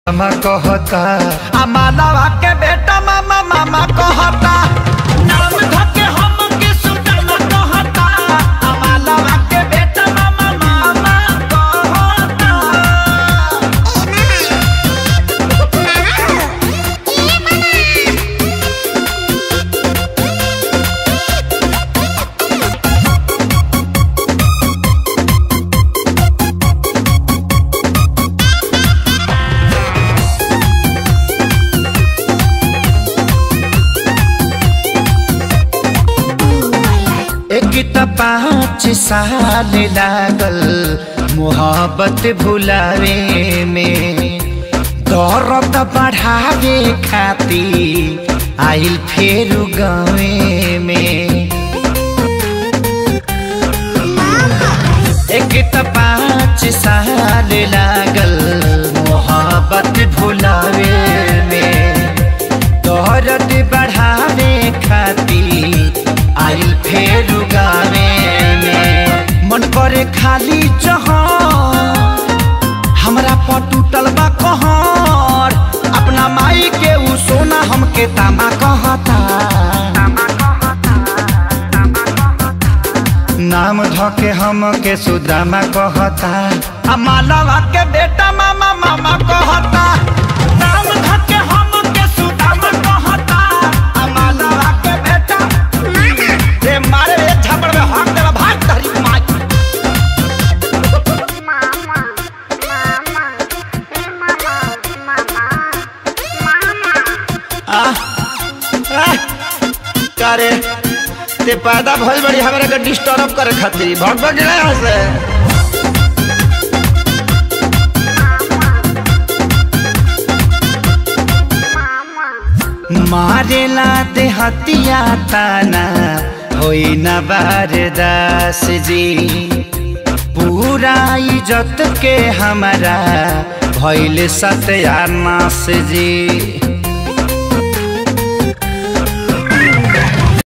मामा कहता आ मालावा के बेटा मामा मामा कहता नाम धके हम के सुदामा कहता आ मालावा के बेटा मामा मामा कहता एक त पाँच साल लागल मोहब्बत भुलावे में दर्द बढ़ावे खाती आइल फेर गावे में एक त पाँच साल लागल मोहब्बत भुलावे में दर्द बढ़ावे खाती आइल फेर गावे में मन करे खाली जहाँ हमरा पर टूटल बा कहर अपना माई के उ सोना हमके तामा कहता नाम धके हमके सुदामा कहता आ मालावा के बेटा मामा मामा कहता नाम धके हम के सुदामा कहता आ मालावा के बेटा रे मारे रे झपड़ में हाथ देला भाग तहरी माई करे ते पैदा भइल बड़ी हमरा के डिस्टर्ब करे खातिर भग भग गया यहाँ से मारेला देहतिया ताना होई न बारदास जी पूरा इज्जत के हमारा भइल सत्यानाश जी